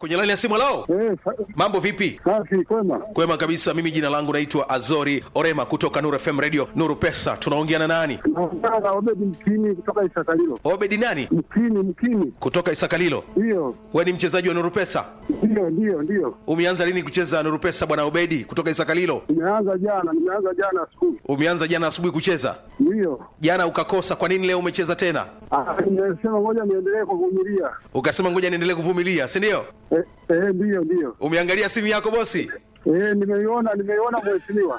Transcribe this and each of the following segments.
kwenye laini ya simu lao Eh, sa- mambo vipi safi kwema. kwema kabisa mimi jina langu naitwa azori orema kutoka nuru fm radio nuru pesa tunaongea na nani Naongea na Obedi Mkini kutoka Isakalilo. obedi nani Mkini, Mkini, kutoka isakalilo ndiyo we ni mchezaji wa nuru pesa ndiyo ndiyo ndiyo. umeanza lini kucheza nuru pesa bwana obedi kutoka isakalilo Nimeanza jana, nimeanza jana skulu, umeanza jana asubuhi kucheza ndiyo. jana ukakosa kwa nini leo umecheza tena Ah, Nimesema ngoja niendelee kuvumilia. ukasema ngoja niendelee kuvumilia si ndio Eh, eh, ndiyo ndiyo. umeangalia simu yako bosi Eh, nimeiona nimeiona mheshimiwa.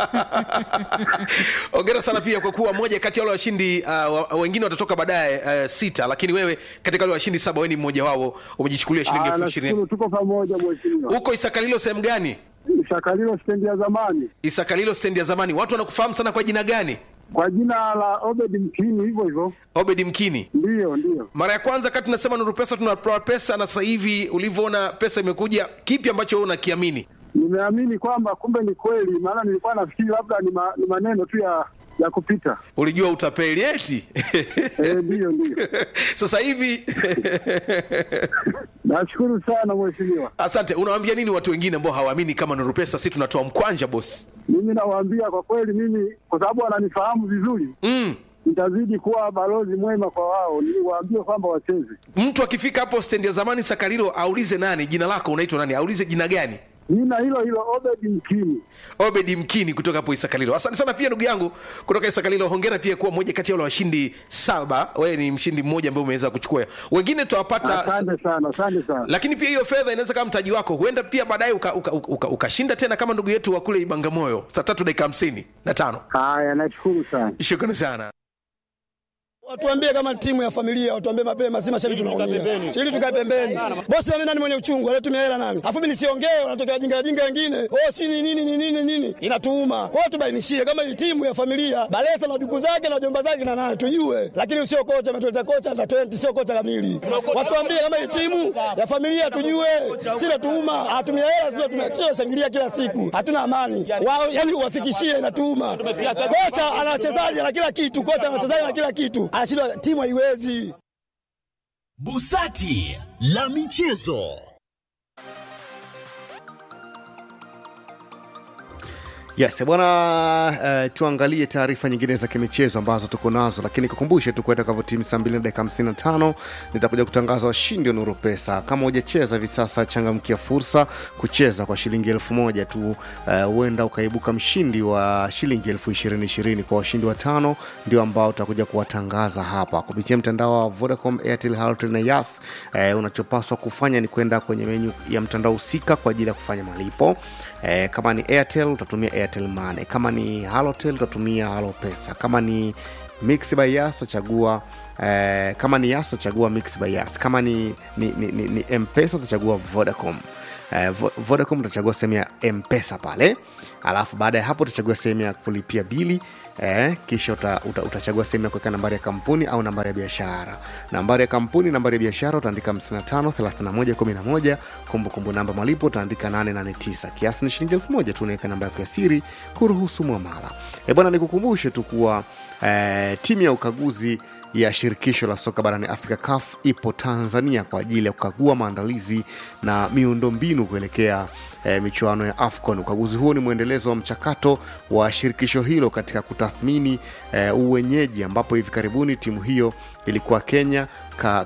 ongera sana pia kwa kuwa moja kati ya wale washindi uh, wa- wengine watatoka baadaye uh, sita lakini wewe katika wale washindi saba wewe ni mmoja wao umejichukulia shilingi Ah, elfu ishirini nashukuru tuko pamoja mheshimiwa. huko isakalilo sehemu gani Isakalilo stendi ya zamani isakalilo stendi ya zamani watu wanakufahamu sana kwa jina gani kwa jina la Obedi Mkini, hivyo hivyo. obedi mkini Ndiyo ndiyo. mara ya kwanza kati tunasema nuru pesa tunatoa pesa na sasa hivi ulivyoona pesa imekuja kipi ambacho wewe unakiamini Nimeamini kwamba kumbe ni kweli, maana nilikuwa nafikiri labda ni, ma, ni maneno tu ya ya kupita. ulijua utapeli eti Eh, ndiyo ndiyo. sasa hivi Nashukuru sana mheshimiwa. asante unawaambia nini watu wengine ambao hawaamini kama nuru pesa si tunatoa mkwanja bosi Mimi nawaambia kwa kweli, mimi kwa sababu wananifahamu vizuri, mm. nitazidi kuwa balozi mwema kwa wao, niwaambie kwamba wacheze. mtu akifika hapo stendi ya zamani sakarilo aulize nani jina lako unaitwa nani aulize jina gani Nina hilo hilo Obedi Mkini. obedi mkini kutoka hapo isakalilo asante sana pia ndugu yangu kutoka isakalilo hongera pia kuwa moja kati ya wale washindi saba wewe ni mshindi mmoja ambaye umeweza kuchukua wengine tutawapata Asante sana, asante sana. lakini pia hiyo fedha inaweza kama mtaji wako huenda pia baadaye ukashinda uka, uka, uka, ukashinda tena kama ndugu yetu wa kule ibangamoyo saa tatu dakika hamsini na tano Haya, nashukuru sana. shukrani sana Watuambie kama timu ya familia, watuambie mapema, si mashabiki tunaumia. Ili tukae pembeni. Bosi mimi nani mwenye uchungu, anatumia hela nani? Afu mimi nisiongee, wanatokea jinga jinga wengine. Oh, si ni nini ni nini nini? Inatuuma. Kwa hiyo tubainishie kama hii timu ya familia, Balesa na duku zake na jomba zake na nani tujue. Lakini usio kocha ametuleta kocha na 20 sio kocha kamili. Watuambie kama hii timu ya familia tujue. Si natuuma, atumia hela sio tumekio shangilia kila siku. Hatuna amani. Wao yani uwafikishie inatuuma. Kocha ana wachezaji na kila kitu, kocha ana wachezaji na kila kitu. Anashindwa timu haiwezi. Busati la michezo. Yes, bwana uh, tuangalie taarifa nyingine za kimichezo ambazo tuko nazo, lakini kukumbushe tu kuenda kavo timu saa mbili na dakika 55 nitakuja kutangaza washindi wa Nuru Pesa. Kama hujacheza hivi sasa, changamkia fursa kucheza kwa shilingi elfu moja tu. Huenda uh, ukaibuka mshindi wa shilingi elfu ishirini ishirini. Kwa washindi watano ndio ambao tutakuja kuwatangaza hapa kupitia mtandao wa Vodacom, Airtel, Halotel na Yas. Uh, unachopaswa kufanya ni kwenda kwenye menyu ya mtandao husika kwa ajili ya kufanya malipo. Uh, kama ni Airtel utatumia Airtel Money, kama ni Halotel utatumia Halo Pesa, kama ni Mix by Yas utachagua eh, kama ni Yas utachagua Mix by Yas, kama ni, ni, ni, ni, ni Mpesa utachagua Vodacom. Eh, Vo- Vodacom utachagua sehemu ya Mpesa pale, alafu baada ya hapo utachagua sehemu ya kulipia bili eh, kisha uta, uta, utachagua sehemu ya kuweka nambari ya kampuni au nambari ya biashara. Nambari ya kampuni, nambari ya biashara utaandika 55 31 11, kumbukumbu namba malipo utaandika 889. Kiasi ni shilingi elfu moja tu, unaweka namba yako ya siri kuruhusu mwamala. E bwana, nikukumbushe tu kuwa eh, timu ya ukaguzi ya shirikisho la soka barani Afrika CAF ipo Tanzania kwa ajili ya kukagua maandalizi na miundombinu kuelekea eh, michuano ya AFCON. Ukaguzi huo ni mwendelezo wa mchakato wa shirikisho hilo katika kutathmini eh, uwenyeji, ambapo hivi karibuni timu hiyo ilikuwa Kenya ka,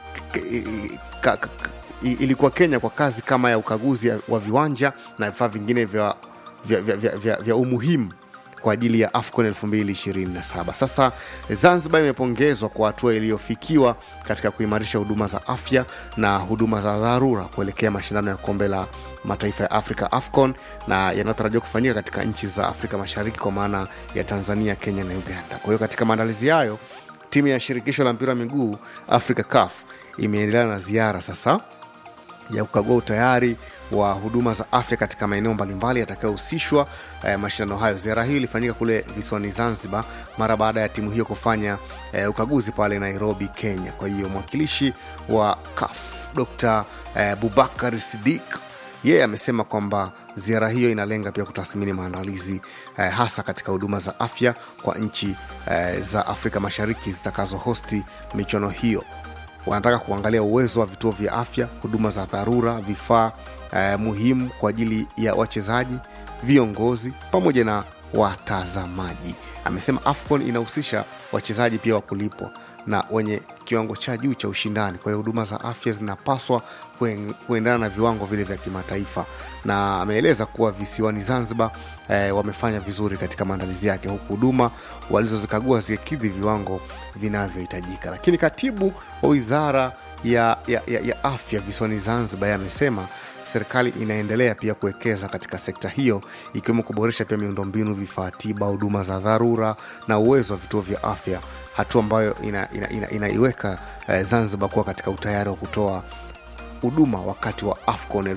ka, ka, ka, ilikuwa Kenya kwa kazi kama ya ukaguzi wa viwanja na vifaa vingine vya, vya, vya, vya, vya, vya umuhimu kwa ajili ya AFCON 2027. Sasa Zanzibar imepongezwa kwa hatua iliyofikiwa katika kuimarisha huduma za afya na huduma za dharura kuelekea mashindano ya kombe la mataifa ya Afrika AFCON na yanayotarajiwa kufanyika katika nchi za Afrika Mashariki kwa maana ya Tanzania, Kenya na Uganda. Kwa hiyo katika maandalizi hayo timu ya shirikisho la mpira wa miguu Africa CAF imeendelea na ziara sasa ya kukagua utayari wa huduma za afya katika maeneo mbalimbali yatakayohusishwa eh, mashindano hayo. Ziara hiyo ilifanyika kule visiwani Zanzibar mara baada ya timu hiyo kufanya eh, ukaguzi pale Nairobi, Kenya. Kwa hiyo mwakilishi wa CAF Dr. eh, Bubakar Sidik yeye amesema kwamba ziara hiyo inalenga pia kutathmini maandalizi eh, hasa katika huduma za afya kwa nchi eh, za Afrika Mashariki zitakazohosti michuano hiyo wanataka kuangalia uwezo wa vituo vya afya huduma za dharura vifaa eh, muhimu kwa ajili ya wachezaji viongozi pamoja na watazamaji amesema afcon inahusisha wachezaji pia wa kulipwa na wenye kiwango cha juu cha ushindani kwa hiyo huduma za afya zinapaswa kuen- kuendana na viwango vile vya kimataifa na ameeleza kuwa visiwani zanzibar eh, wamefanya vizuri katika maandalizi yake huku huduma walizozikagua zikikidhi viwango vinavyohitajika lakini katibu wa wizara ya, ya, ya, ya afya visiwani zanzibar yeye amesema serikali inaendelea pia kuwekeza katika sekta hiyo ikiwemo kuboresha pia miundombinu vifaa tiba huduma za dharura na uwezo wa vituo vya afya hatua ambayo inaiweka ina, ina, inaiweka, eh, zanzibar kuwa katika utayari wa kutoa huduma wakati wa afcon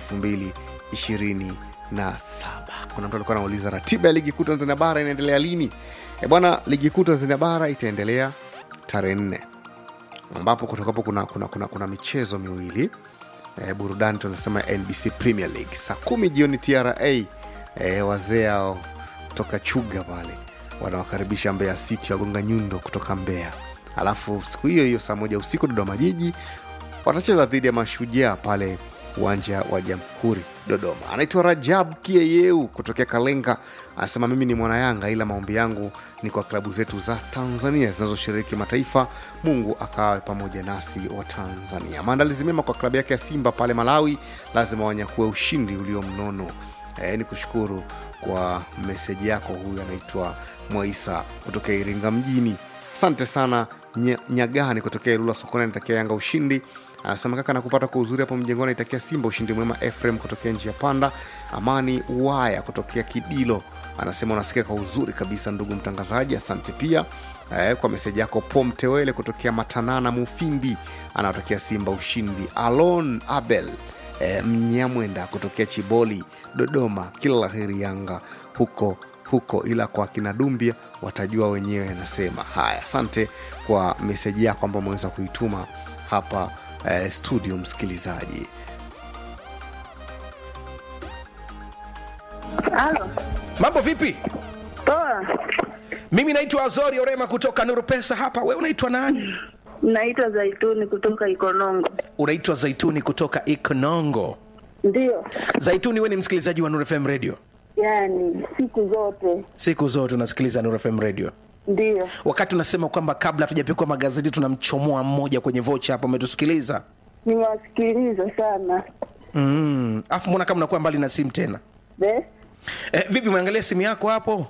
227 kuna mtu alikuwa anauliza ratiba ya ligi kuu tanzania bara inaendelea lini e bwana ligi kuu tanzania bara itaendelea tarehe nne ambapo kutokapo kuna, kuna, kuna, kuna michezo miwili e, burudani tunasema nbc premier league saa kumi jioni tra e, wazee hao kutoka chuga pale wanawakaribisha mbeya city wagonga nyundo kutoka mbeya alafu siku hiyo hiyo saa moja usiku dodoma jiji watacheza dhidi ya mashujaa pale uwanja wa jamhuri dodoma anaitwa rajab kieyeu kutokea kalenga anasema mimi ni mwanayanga ila maombi yangu ni kwa klabu zetu za tanzania zinazoshiriki mataifa mungu akawe pamoja nasi wa tanzania maandalizi mema kwa klabu yake ya simba pale malawi lazima wanyakue ushindi ulio mnono e, ni kushukuru kwa meseji yako huyu anaitwa mwaisa kutokea iringa mjini asante sana Nye- nyagani kutokea ilula sokoni anatakia yanga ushindi anasema kaka nakupata kwa uzuri hapo mjengoni aitakia simba ushindi mwema efrem kutokea njia panda amani waya kutokea kidilo anasema unasikia kwa uzuri kabisa ndugu mtangazaji asante pia eh, kwa meseji yako pomtewele kutokea matanana mufindi anaotakia simba ushindi alon abel eh, mnyamwenda kutokea chiboli dodoma kila laheri yanga huko huko ila kwa kina dumbia watajua wenyewe anasema haya asante kwa meseji yako ambao umeweza kuituma hapa eh, studio msikilizaji Halo, mambo vipi poa. mimi naitwa azori orema kutoka nuru pesa hapa we unaitwa nani Naitwa Zaituni kutoka Ikonongo. unaitwa zaituni kutoka ikonongo Ndio, zaituni we ni msikilizaji wa nuru fm radio yani siku zote siku zote unasikiliza nuru fm radio ndio. wakati unasema kwamba kabla hatujapikwa magazeti tunamchomoa mmoja kwenye vocha hapo umetusikiliza Nimewasikiliza sana mm. afu mbona kama unakuwa mbali na simu tena be eh, vipi umeangalia simu yako hapo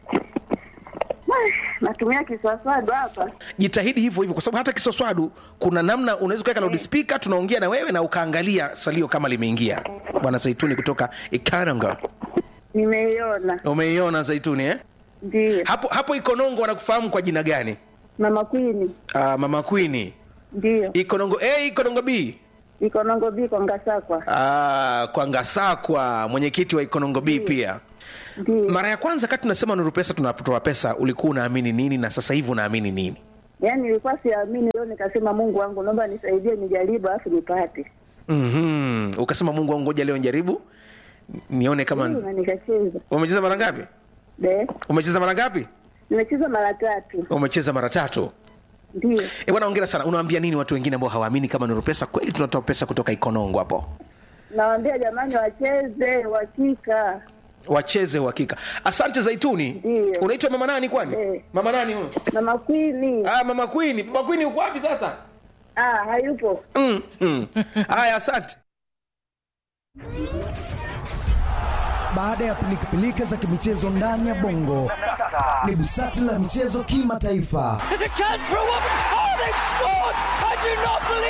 natumia kiswaswadu hapa. jitahidi hivyo hivyo kwa sababu hata kiswaswadu kuna namna unaweza kuweka loudspeaker tunaongea na wewe na ukaangalia salio kama limeingia bwana zaituni kutoka ikananga Nimeiona umeiona zaituni eh? ndio. hapo hapo ikonongo wanakufahamu kwa jina gani Mama Kwini uh, mama kwini ndio. ikonongo a ikonongo b Ikonongo biko Ngasakwa uh, kwa ngasakwa mwenyekiti wa ikonongo b pia ndio. mara ya kwanza kati tunasema nuru pesa tunatoa pesa ulikuwa unaamini nini na sasa hivi unaamini nini Yani nilikuwa siamini, leo nikasema Mungu wangu, naomba nisaidie, nijaribu alafu nipate mm-hmm. ukasema mungu wangu ngoja leo njaribu nione kama Ndio, na nikacheza umecheza mara ngapi be. umecheza mara ngapi Nimecheza mara tatu umecheza mara tatu ndio. e bwana ongera sana unawaambia nini watu wengine ambao hawaamini kama nuru pesa kweli tunatoa pesa kutoka ikonongo hapo Nawaambia jamani, wacheze uhakika. wacheze uhakika asante zaituni Ndio. unaitwa mama nani kwani Eh. mama nani huyo Mama Kwini ah, mama kwini mama kwini uko wapi sasa ah, hayupo. mm, mm. haya asante Baada ya pilikapilika za kimichezo ndani ya bongo, ni busati la michezo kimataifa. There's a chance for a woman. Oh, they've scored! I do not believe